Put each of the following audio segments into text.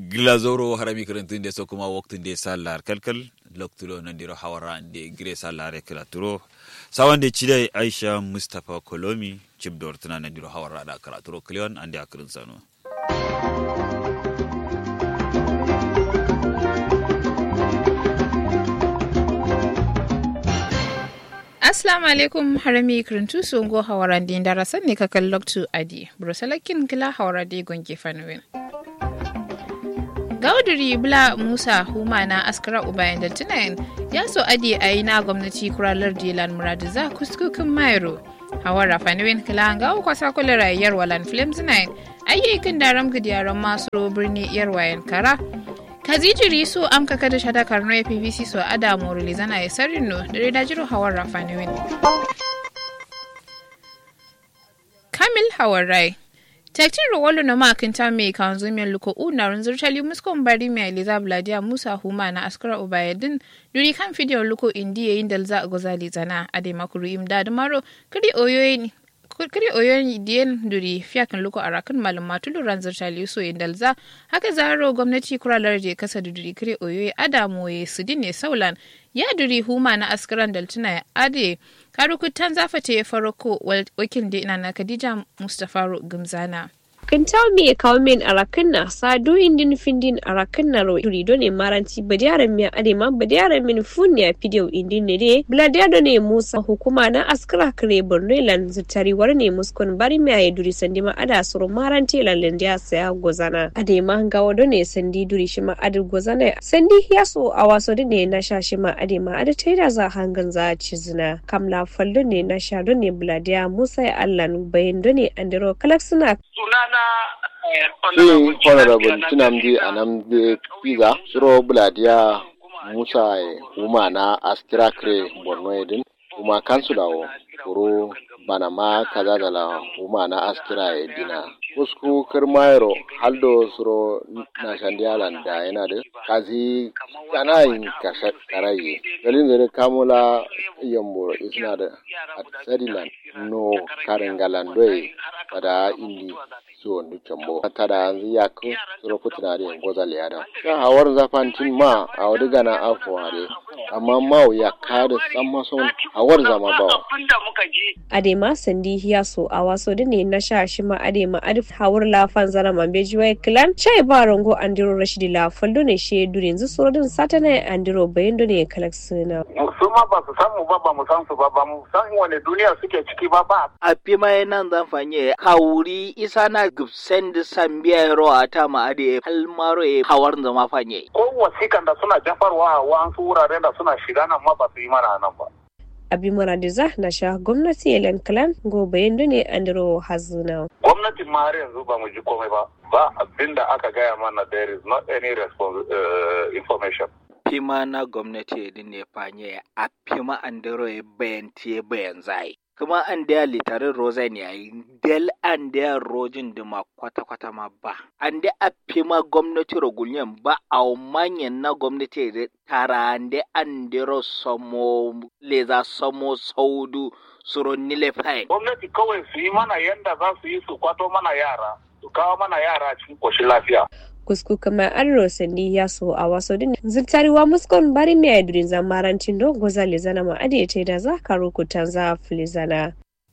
glazoro harami kirintinde so kuma waktinde sallar kalkal loktulo nandiro hawara ande gire sallare kiraturo sawande chide aisha mustapha kolomi cibdor tana nandiro hawara da kiraturo klion ande akirin sano Assalamu alaikum harami kirintu sungo hawaran din darasan ne kakan loktu adi. Brusalakin gila hawarade gonge fanuwin. Gauduri Bula Musa Huma na askara ubayan da tunayin ya so adi a yi na gwamnati kuralar Dilan Muradiza kuskukin Mairo. Hawara fanuwin kila ga kwasa kula rayuwar walan films 9 ayyukan daram gidiyaran masu birni yarwayan kara. kazijiri su amka kada shada karno ya pvc so ada moruli zana ya sarrin no da reda jiro hawar rafani wini kamil hawar rai taktin rawalo na makinta mai kan zumin luko una runzur tali muskon bari mai eliza bladia musa huma na askara ubayadin duri kan fidiyon luko indi yayin da za a gozali zana a dai makuru imda da maro kiri oyoyi kiri oyon diyen duri fiyakan luko arakan malum matulu ranzar tali so indalza haka zaro gwamnati kuralar je kasa da duri kiri oyoyi adamu ya su ne saulan ya duri huma na askaran daltuna ya ade karukutan zafata ya farko wakil da ina na khadija mustapha gumzana kintaw mi e kawmen arakanna sa do indin findin arakanna ro duri do ne maranti badiyaran mi ade ma badiyaran min funni a pidiyo indin ne de bladiya do ne musa hukuma na askara kare borno lan zutari war ne muskon bari mi aye duri sandi ma ada soro maranti lan lendiya saya gozana ade ma gawo do ne sandi duri shi ma ade gozana sandi ya so a waso do ne na sha shi ma ade ma ade taida za hangan za cizina kamla faldo ne na sha do ne bladiya musa ya allan bayin do ne andiro kalaksuna sunana Shi honorable Tunamdi Anamdi Piga, Suro Buladiya Musa Uma na Askira Kre Borno Edin, Uma Kansula o, Kuro Banama Kazadala Uma na Askira Edina. Kusku Kirmayro Haldo Suro na Shandialan da yana da kazi kana yin karayi. Galin zare kamula yambo isna da Atsadilan no Karingalandoe pada indi so ndu cambo tada anzi yak soro kutinari en gozal yada ka hawar zafantin ma a wadi gana afo hare amma mau ya kada samma son hawar zama bawa adema sandi hiya so a waso da ne na sha shi ma adema adif hawar lafan zara mambe jiwai clan chai ba rango andiro rashidi la faldo ne she dure yanzu soro din satana andiro bayan do ne kalaksuna su ma ba su samu ba ba mu san su ba ba mu san wani duniya suke ciki ba ba a fi mai nan zan fanye kawuri isa na gibsen da sambiya ro a ta ma ade halmaro e hawar zama fanye ko wasikan da suna jafarwa a wasu wuraren da suna shiga nan ma ba su yi mana nan ba abi maradiza na sha gwamnati elen clan go bayan do ne andiro hazuna gwamnatin ma har yanzu ba mu ji komai ba ba abinda aka gaya mana there is not any response, uh, information fima na gwamnati din ne fanye a fima andiro e bayan tie bayan zai kuma an da litarin rosen yayi del an da rojin da ma kwata-kwata ma ba an da a fi ma gwamnati rogulyen ba a manyan na gwamnati da tara da an da samo leza samo saudu suron nile fayin gwamnati kawai su yi mana yanda za su yi su kwato mana yara su kawo mana yara cikin koshin lafiya kusku kama an sandi ya so a waso din zirtariwa muskon bari mai aidurin zamarancin don goza lezana ma adi ce da za ka rukutan za filizana.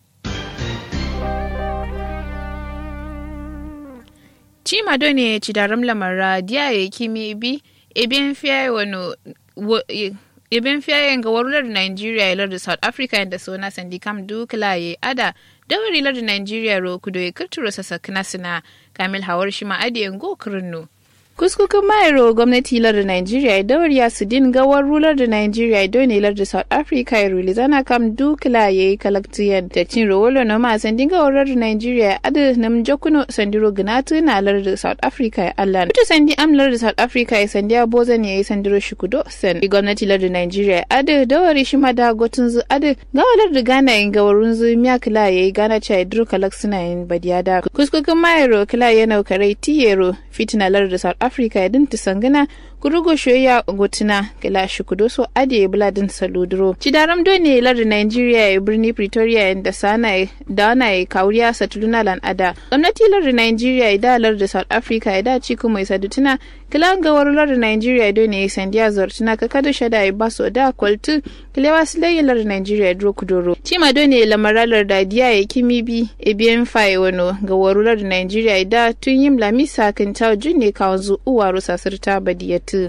Chima done ci da ramla mara diya ya kimi bi ebien fiye wano ebien fiye ga warular Nigeria ilar da South Africa da sona sandi kam dukla ya ada dawari lar Nigeria ro kudo ya kirturo sasa sina kamil hawar shi ma adi yango kirno. kuskukin mayaro gwamnati lar da Nigeria dawar ya su din gawar rular da Nigeria don lar da South Africa ya ruli zana kam dukla ya yi kalaktiyan da cin rawolo na ma sandin gawar da Nigeria adu nam jokuno sandiro ginatu na lar da South Africa ya Allah. Kuta sandi am lar da South Africa ya sandiya bozan ya yi sandiro shukudo san. Gwamnati lar da Nigeria adu dawari shi ma da gotun zu adu gawalar da Ghana yin gawarun zu miya kila ya yi Ghana cha idru kalaksina yin badiyada. Kuskukin mayaro kila ya naukarai tiyero fitina lar da South Africa ya dinta sangana kurugo shoya gotuna kila shukudo so ade buladin saludro cidaram done lar Nigeria ya birni Pretoria da sana da na kauriya satuluna lan ada gwamnati lar Nigeria da lar da South Africa da ci kuma isa dutuna kila ga warular Nigeria done sandiya zortuna ka kada shada ya baso da kwaltu kila wasilai lar Nigeria dro kudoro cima done lamaralar da diya ya kimi bi ebien fai wano ga warular Nigeria da tun yim lamisa kan tawo junne kawanzu uwa sasirta badiyatu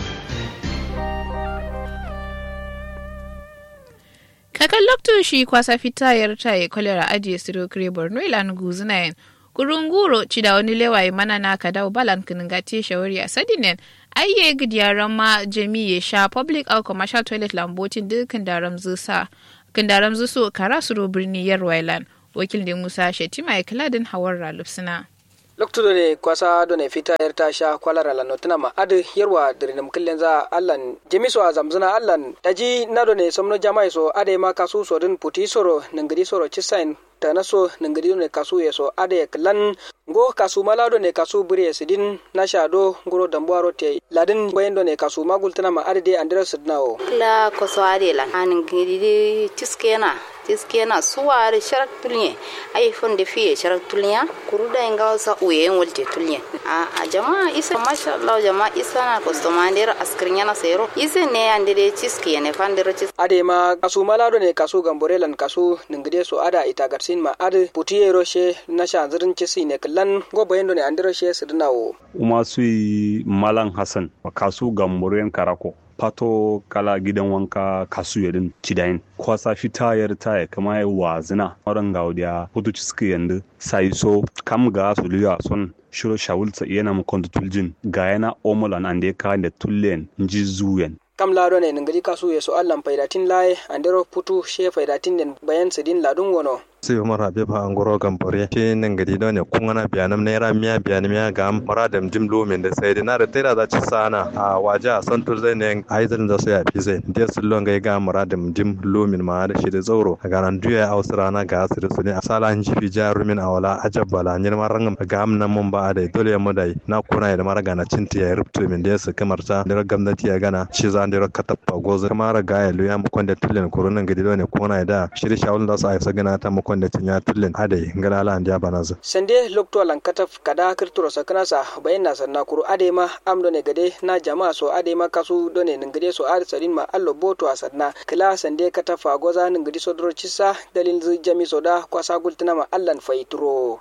kakan lokto shi kwasa fita ya rita ya kolera ajiye siro kire borno ilan guzuna yin kurunguro ci da wani lewaye mana na ka dawo balan kinin gati shawari a sadinen ayye gidiyaran ma jami ya sha public or commercial toilet lambotin dukkan daram zusa kindaram zuso kara suro birni yarwailan wakil da musa shetima ya kiladin hawar ralufsina loktudo ne kwasa do ne fita yar ta sha kwalara la notina ma adu yarwa dirinam killen za allan jemiso a zamzuna allan daji nado ne somno jamai so ade ma kasu so din puti soro nangadi soro chisain tana so nangadi ne kasu ye so ade klan go kasu malado ne kasu buri sidin na shado ngoro dambuaro te ladin bayendo ne kasu magultana ma ade de andira sidnawo la ko so ade la an ngidi tiskena tiskena suware sharak tulye ay fonde fiye sharak tulya kuruda inga sa uye wolte tulye a a jama isa masha Allah jama isa na customer askrinya na sero ise ne andere tiske ne fandero tis ade ma kasu malado ne kasu gamborelan kasu ningide so ada ita garsin ma ade putiye roshe na sha zirin cisi ne kallan go bayendo ne andiro she sidnawo uma sui malan hasan kasu gamboren karako pato kala gidan wanka kasu yadin cidayin kwasa fita yar taya kama ya wazina waran gaudiya hutu ciski yandu sai so kam ga su liya son shiro shawulta yana mu kontu tuljin ga yana omulan ande ka da tullen nji zuyen kam lado ne ningadi kasu ye so allan faidatin laye andero putu she faidatin den bayan sidin ladun wono sai umar habib a ngoro gambore ke nan gari don ne kun ana biyanam naira miya biyan miya ga mara da jim lomin da sai na da tera za ci sana a waje a san tur zai ne ai zan da so ya fi zai da su lon ga ga mara da jim lomin ma da shi da zauro ga nan duya a wasu rana ga su da su ne a sala an jifi jarumin a wala ajab bala nyir maran ga am nan mun ba da dole mu dai na kuna da mara gana cinti ya rubto min da su kamar ta da gwamnati ya gana shi za da katappa gozo mara ga ya luya mu kwanda tullen kurunan gidi don ne kuna da shiri shawul da su a isa gana ta mu kwanda tinya tullen adai ngala ala andiya banaza sande lokto lankataf kada kirturo sakanasa bayan na sanna kuru ade ma amdo ne gade na jama'a so ade ma kasu done ningade so ade sadin ma allo boto a sanna kila sande katafa goza ningadi so dro cissa dalil zu jami so da kwasa gultina ma allan faituro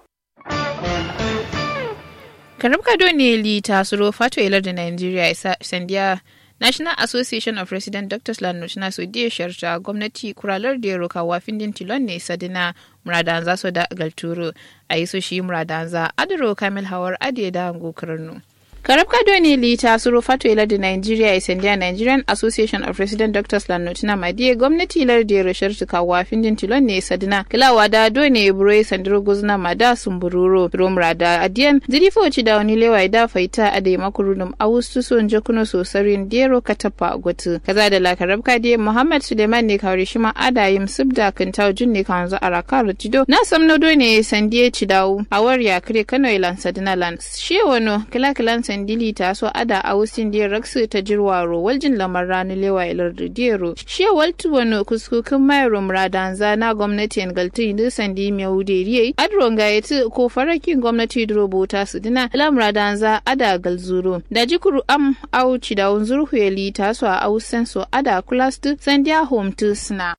karabka done li tasuro fato ilar da nigeria sandiya national association of resident doctors land na so diya sharta gwamnati kuralar da ya roka wafin din tilon ne sadina muradanza so da galturo a yi so shi muradanza adiro kamil hawar adiye da hango karnu karabka doni li ta suro fato ila da nigeria isandiya nigerian association of resident doctors land notina madiye gwamnati ilar da ya rashar tuka wafin din tilon ne sadina kilawa da doni buro sandiro guzna mada sumbururo romra da adiyan zirifo ci da wani lewa da faita a da makurunum awustu son jakuno sosarin dero katapa gwatu kaza da la karabka diye muhammad suleiman ne kawari shi ma adayim subda kintaw junne kan zo araka rujido na samno doni sandiye ci dawo awar ya kire kano ilan sadina lan shi wano kila kilan sandili ta so ada awusin diye raksu ta jirwaro waljin lamar rani lewa ilar diyero shi waltu wano kuskukin mayro muradanza na gwamnati galtu inda sandi miyawuderiye adron gayeti ko farakin gwamnati durobota su dina lamra danza ada galzuro da jikuru am au cidawun zurhuyeli taso a au senso ada kulastu sandiya home tu sna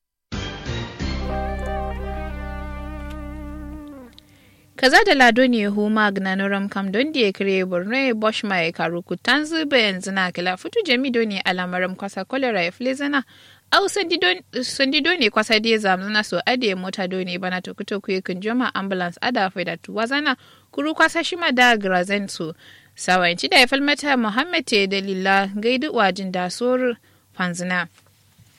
kaza da lado ne huma gnanoram kam don da ya kire borno bosh mai karu kutan zube yanzu na kila fitu jamido ne alamaram kwasa kolera ya flezana au sandido ne kwasa da zamzana so ade mota do ne bana to kuto kuye kun joma ambulance ada faida tu wazana kuru kwasa shima da grazen so sawanci da ya falmata muhammad te dalila gaidu wajin da sor fanzina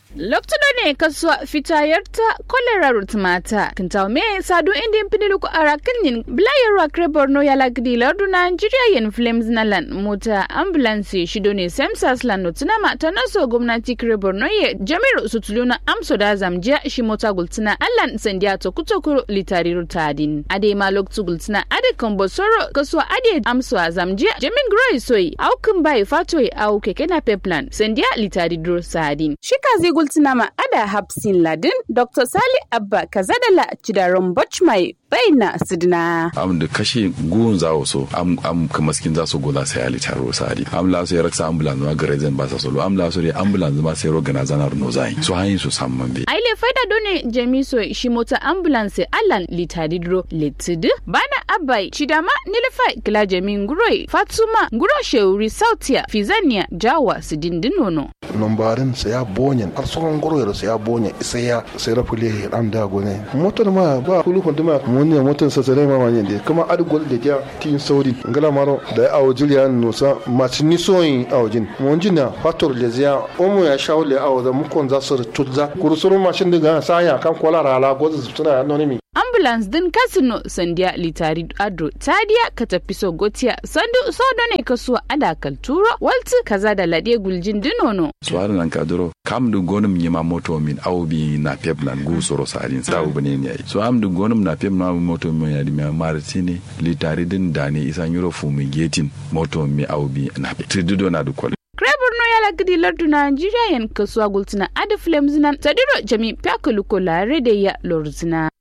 Loktudo ne kasuwa fitayarta kolera rutmata kintaw me sadu indin pinilu ko arakin yin blayarwa kre borno ya lagdi lardu Nigeria yen flames na lan mota ambulance shido ne semsas lan notuna ma ta naso gwamnati kre borno ye jamiru sutuluna amso da zamjiya shi mota gultina allan sandiya to kutokuro litari rutadin ade ma loktu gultina ade kombo soro kasuwa ade amso a zamjiya jamin groi soyi aukin bai fatoi au keke na peplan sandiya litari dur sadin shika zai gultina ma ada hapsin ladin dr sali abba kazadala cidaron bochmai baina sidina am da kashe gun za so am am kamaskin za su gola sai ali taro sadi am la so yaraksa ambulance ma garezen ba sa solo am la so ambulance ma sai rogana zanar no zai so hayin su samman be aile faida done jamiso shi mota ambulance allan litadidro litid bana abai chidama nilfa kila jamin guroi fatuma guro sheuri sautia fizania jawa sidindinono nombarin sai ya bonyen har sauran guroi sai ya bonyen sai ya sai rafule ram da gone motar ma ba kulu kontuma wani motar sa sai ma wani de kuma adgol da ja tin saudi ngala maro da awo julian nusa macini soyin awjin monjin na fator le zia omo ya shawle awo da mukon za su tutza kurusuru mashin diga saya kan kola rala gozu tuna anonimi ambulance din kasino sandiya litari ado tadiya ka tafi so gotiya sandu sodo ne kasuwa adakal turo walti kaza da lade guljin dinono suwarin nan ka duro kam du gonum nyima moto min aw bi na pep nan gu soro salin sa u bane ne so am du gonum na pep na moto min ya di mi martini litari din dani isa nyuro fu mi getin moto mi aw bi na pep tridudo na du kol Borno ya lagidi lardu Najeriya yan kasuwa gultina adi flames nan tadiro jami pyakuluko lare da ya lorzina.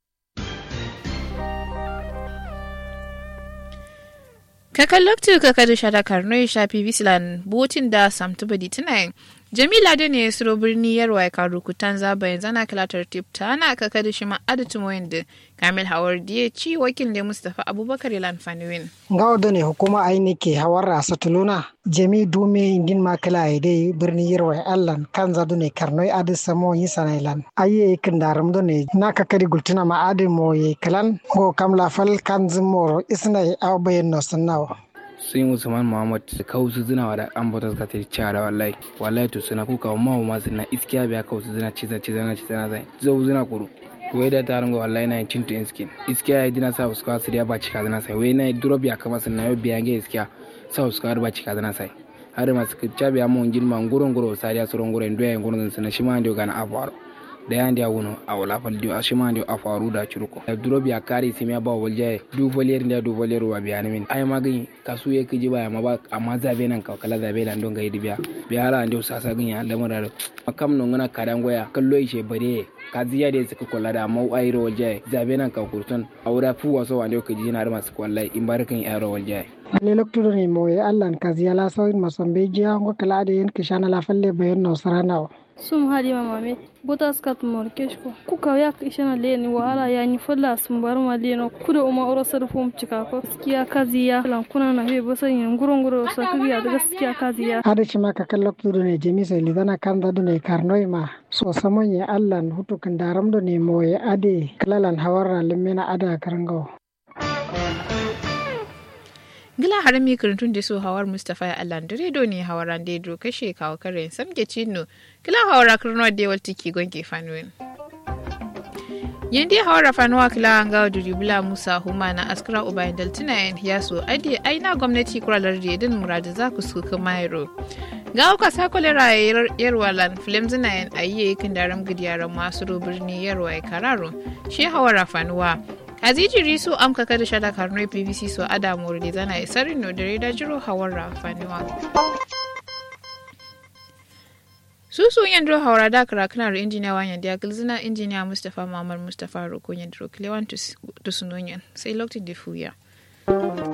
kakan lokacin kaka da shada karno ya shafi bislan botin da samtuba di tunayin jamila da ne suro birni yarwa ya karu kutan zaba yanzu ana kilatar tip ta ana kaka da shi ma adatu moyin da kamil hawar diye ci wakil da mustapha abubakar ilan faniwin ngawo da ne hukuma aini ke hawar rasa tuluna jami dume indin makala ya dai birni yarwa ya allan kan zadu ne karno ya adi samo yi sanailan ayi ikin daram da ne na kakari gultuna ma adi mo ye kalan go kam lafal kan zimoro isna ya aw bayan no sannawa sun usman muhammad su kawo su zina wa da an bata suka tafi cara wallahi wallahi to suna kuka ma ma suna iskiya biya kawo su zina ciza ciza na ciza zai zau zina kuru wai da tarin ga wallahi na yin cin to skin iskiya ya dina sa su kawo su ba cika zina sai wai na drop ya kama sun na yau biya ga iskiya sa su kawo ba cika zina sai har masu kicca biya mun girma ngurun guro sariya suron guro ndo ya ngurun sun shi ma ndio gana abuwar da yan dia wuno a wala fal dio a shima ndio a faru da churuko da duro biya kari simi ba walje du volier ndia du volier wa biya min ay magin kasu ye kiji ba ma ba amma zabe nan ka kala zabe nan don gaidi biya biya ala ndio sasa gin ya lamara da makam no ngana kadan goya kallo ishe bare ka ziya da suka kula da mau ayro walje zabe nan ka kurton awura fu waso wa ndio kiji na da masu wallahi in barkan ayro walje le loktudo ni mo allan kaziya la sawin masombe jiya ngo kala de yen kishana la falle bayan no saranawa sum halima mame botas kat mor keshko ku ka yak ishana leni wala ya ni folla sum bar ma leno kuda uma oro sar fum cika ko gaskiya kaziya lan kuna na he bosan yin guro guro sa kabiya da gaskiya kaziya ada chima ka kallok tudo ne jemi sai lidana kan da ne karnoi ma so samon ya allan hutu kan daram do ne moye ade kalalan hawarra limena ada karangawo gila harami kirintun da su hawar mustapha ya allah da redo ne hawaran da ya kashe kawo kare samge cino gila hawara kirno da yawal tiki gonke fanuwin yandi hawara fanuwa kila an gawa da ribula musa huma na askara ubayin daltina yan yaso adi aina gwamnati kuralar da yadin muradu za ku suka mayro ga uka sakolera yarwalan film zina yan ayi kan daram gidiyaran masu birni yarwa ya kararo shi hawara fanuwa Aziji Risu amka kada shada karnoi PVC so Adamu da zana isarin no dare da jiro hawar rafaniwa. Susu yandro hawara da karakana ro injiniya wanyan da gilzina injiniya Mustapha Muhammad Mustapha Roko yandro kilewan tusunonyan sai lokacin da fuya.